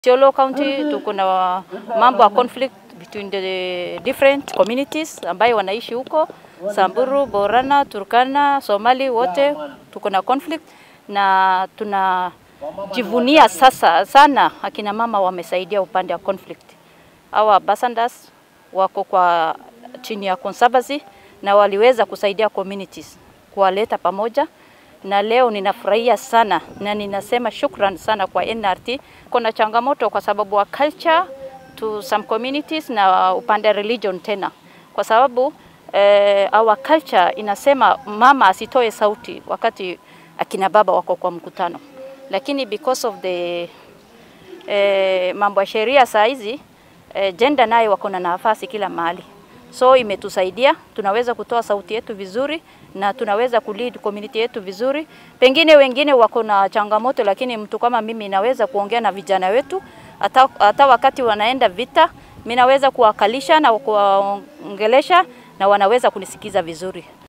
Isiolo County tuko na mambo ya conflict between the different communities ambayo wanaishi huko Samburu, Borana, Turkana, Somali wote tuko na conflict na tunajivunia sasa sana akina mama wamesaidia upande wa conflict. Hawa ambassadors wako kwa chini ya conservancy na waliweza kusaidia communities kuwaleta pamoja na leo ninafurahia sana na ninasema shukran sana kwa NRT. Kuna changamoto kwa sababu wa culture to some communities na upande religion tena, kwa sababu eh, our culture inasema mama asitoe sauti wakati akina baba wako kwa mkutano, lakini because of the eh, mambo ya sheria saa hizi eh, gender nayo wako na nafasi kila mahali so imetusaidia, tunaweza kutoa sauti yetu vizuri na tunaweza kulead community yetu vizuri. Pengine wengine wako na changamoto, lakini mtu kama mimi naweza kuongea na vijana wetu hata, hata wakati wanaenda vita, mimi naweza kuwakalisha na kuwaongelesha na wanaweza kunisikiza vizuri.